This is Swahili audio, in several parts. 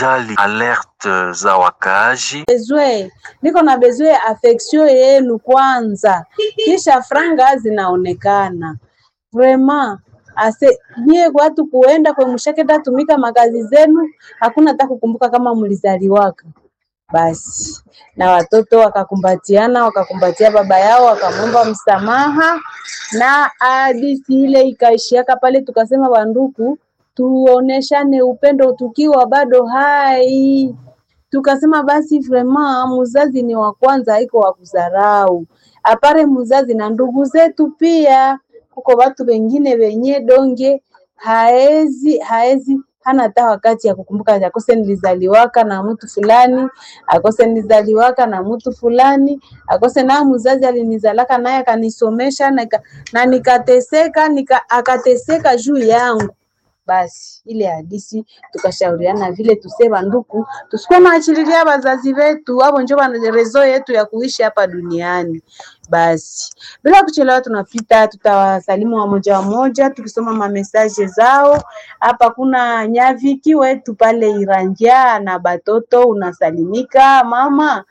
kujali alerte za wakaaji. bezwe niko na bezwe ya affection yenu kwanza, kisha franga zinaonekana vraiment ase nyie watu kuenda kwe mshaketa tumika makazi zenu, hakuna hata kukumbuka kama mlizaliwaka. Basi na watoto wakakumbatiana, wakakumbatia baba yao, wakamwomba msamaha, na hadithi ile ikaishiaka pale. Tukasema wanduku, tuoneshane upendo tukiwa bado hai tukasema basi vraiment muzazi ni wa kwanza, haiko wa kudharau. Apare muzazi na ndugu zetu pia, kuko watu wengine wenye donge haezi haezi hana hata wakati ya kukumbuka akose nilizaliwaka na mtu fulani, akose nilizaliwaka na mtu fulani, akose na muzazi alinizalaka naye akanisomesha na, nika- na nikateseka nika, akateseka juu yangu basi ile hadisi tukashauriana vile tusema nduku tusikuwa naachililia wazazi wetu, hapo njo wana- rezo yetu ya kuishi hapa duniani. Basi bila kuchelewa, tunapita tutawasalimu wamoja wamoja, tukisoma mamesaje zao. Hapa kuna nyaviki wetu pale Irangia na batoto, unasalimika mama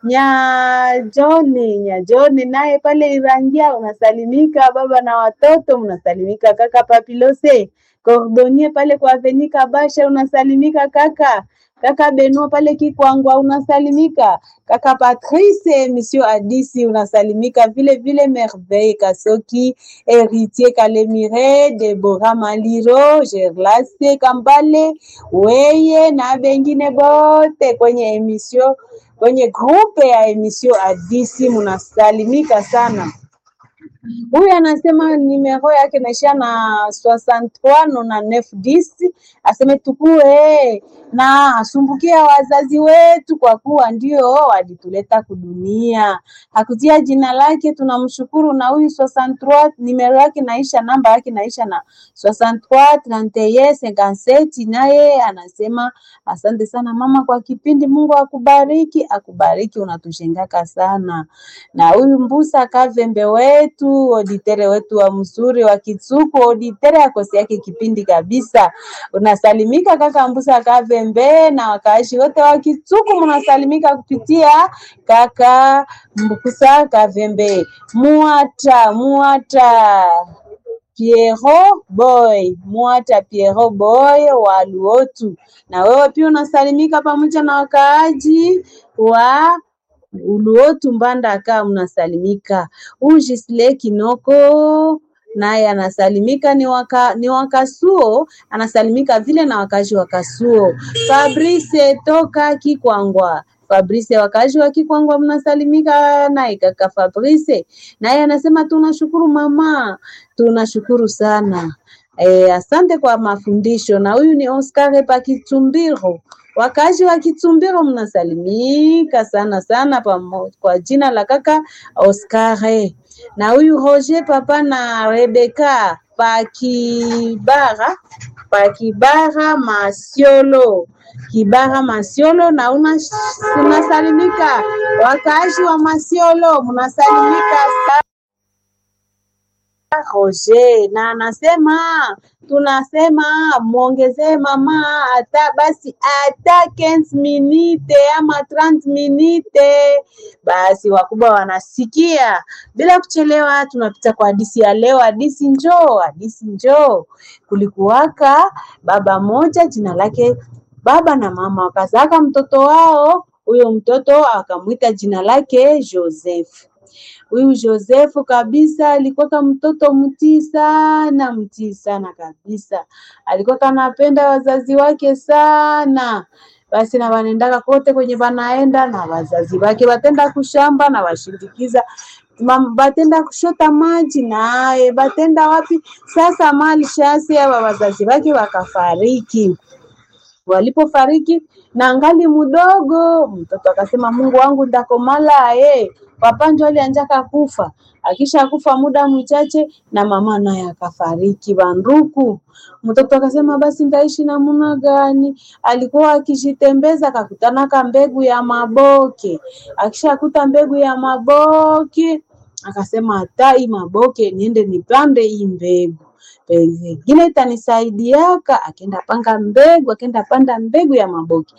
Nyajoni, Nyajoni naye pale Irangia unasalimika, baba na watoto mnasalimika, kaka Papilose Cordonnier pale kwa Aveni Kabasha unasalimika kaka. Kaka Benoit pale Kikwangwa unasalimika. Kaka Patrice Monsieur Adisi unasalimika vile vile Merveille Kasoki, Héritier Kalemire, Deborah Maliro, Gerlase Kambale, weye na bengine bote kwenye emission kwenye grupe ya emission Adisi munasalimika sana. Huyu anasema nimero yake naishia na 63 na 910 aseme tukue na asumbukia wazazi wetu kwa kuwa ndio walituleta kudunia. Hakutia jina lake, tunamshukuru. Na huyu 63 nimero yake naisha, namba yake naisha na 63 31 57, naye anasema asante sana mama kwa kipindi, Mungu akubariki, akubariki, unatushengaka sana. Na huyu Mbusa Kavembe wetu oditere wetu wa mzuri wa Kitsuku, oditere akosi yake kipindi kabisa. Unasalimika kaka Mbusa Kavembe na wakaaji wote wa Kitsuku, mnasalimika kupitia kaka Mbusa Kavembe. Muata muata Piero Boy, Mwata Piero Boy wa Luotu. Na wewe pia unasalimika pamoja na wakaaji wa Uluotu Mbandaka, mnasalimika. Huyu Gisle Kinoko naye anasalimika ni waka, ni wakasuo anasalimika vile na wakazi wa Kasuo. Fabrice toka Kikwangwa Fabrice wakazi wa Kikwangwa mnasalimika naye kaka Fabrice naye anasema tunashukuru mama, tunashukuru sana. E, asante kwa mafundisho. Na huyu ni Oscar Pakitumbiro wakazi wa Kitumbiro mnasalimika sana sana pamo, kwa jina la kaka Oscar. Na huyu Roger papa na Rebeka Pakibara Pakibara Masiolo Kibara Masiolo, na una unasalimika wakazi wa Masiolo mnasalimika sana. Roger na anasema tunasema muongezee mama hata basi hata 15 minute ama 30 minute, basi wakubwa wanasikia. Bila kuchelewa, tunapita kwa hadisi ya leo. Hadisi njoo, hadisi njoo. Kulikuwaka baba moja, jina lake baba na mama wakazaka mtoto wao. Huyo mtoto akamwita jina lake Joseph. Huyu Josefu kabisa alikuwa mtoto mtii sana, mtii sana kabisa. Alikuwa kanapenda wazazi wake sana. Basi na wanaendaka kote kwenye wanaenda na wazazi wake, batenda kushamba na washindikiza Mam- batenda kushota maji naye batenda wapi sasa, mali shasi aba wazazi wake wakafariki walipofariki na ngali mdogo, mtoto akasema, Mungu wangu ndakomala ye papa njo alianjaka kufa. Akisha kufa muda mchache, na mama naye akafariki banduku. Mtoto akasema basi ndaishi namuna gani? Alikuwa akijitembeza akakutanaka mbegu ya maboke. Akishakuta mbegu ya maboke akasema hata hii maboke niende nipande hii mbegu pengine itanisaidiaka. Akenda panga mbegu, akenda panda mbegu ya maboke